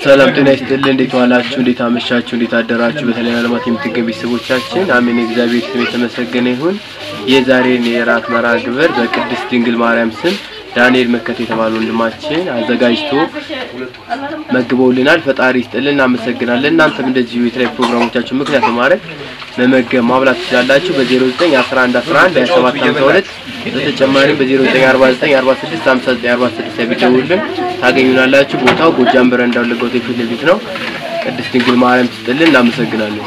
ሰላም ጤና ይስጥልን። እንዴት ዋላችሁ? እንዴት አመሻችሁ? እንዴት አደራችሁ? በተለያዩ ዓለማት የምትገኙ ቤተሰቦቻችን አሜን። እግዚአብሔር ስም የተመሰገነ ይሁን። የዛሬን የራት መርሃ ግብር በቅድስት ድንግል ማርያም ስም ዳንኤል መከት የተባለ ወንድማችን አዘጋጅቶ መግበውልናል። ፈጣሪ ይስጥልን፣ እናመሰግናለን። እናንተም እንደዚሁ የተለያዩ ፕሮግራሞቻችን ምክንያት በማድረግ መመገብ ማብላት ትችላላችሁ። በ09 11 11 27 52 በተጨማሪም በ0949 46 59 46 ቢደውሉልን ታገኙናላችሁ። ቦታው ጎጃም በረንዳ ወለጋ ሆቴል ፊት ለፊት ነው። ቅድስት ድንግል ማርያም ትስጥልን። እናመሰግናለን።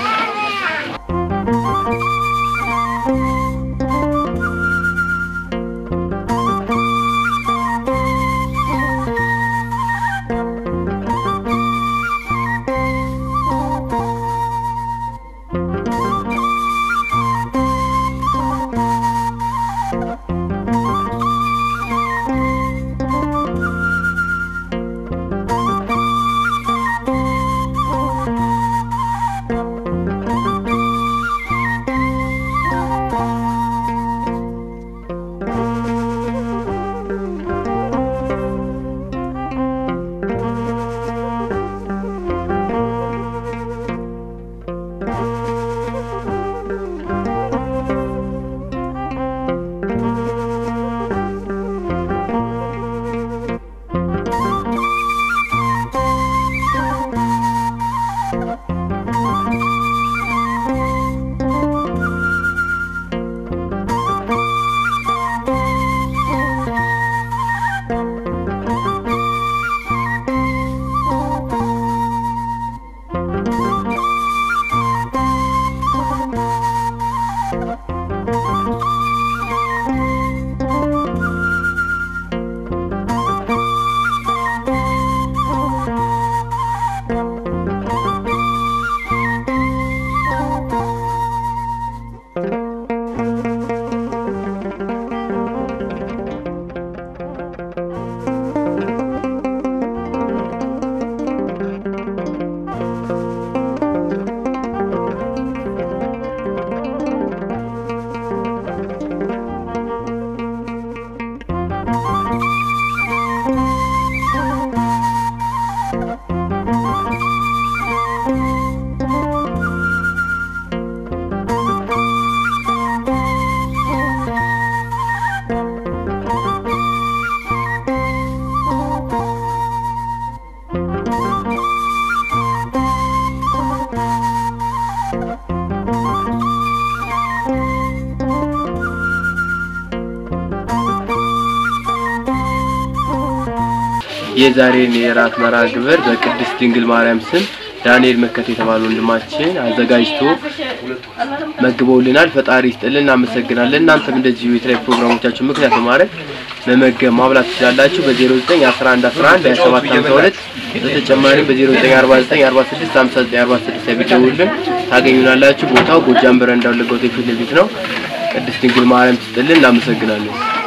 የዛሬን የራት መርሃ ግብር በቅድስት ድንግል ማርያም ስም ዳንኤል መከት የተባለ ወንድማችን አዘጋጅቶ መግበውልናል። ፈጣሪ ይስጥልን፣ እናመሰግናለን። እናንተም እንደዚሁ የተለያዩ ፕሮግራሞቻችን ምክንያት በማድረግ መመገብ ማብላት ትችላላችሁ። በ09 11 11 27 52 በተጨማሪም በ0949 46 59 46 ቢደውሉልን ታገኙናላችሁ። ቦታው ጎጃም በረንዳ ወለጋ ሆቴል ፊት ለፊት ነው። ቅድስት ድንግል ማርያም ትስጥልን። እናመሰግናለን።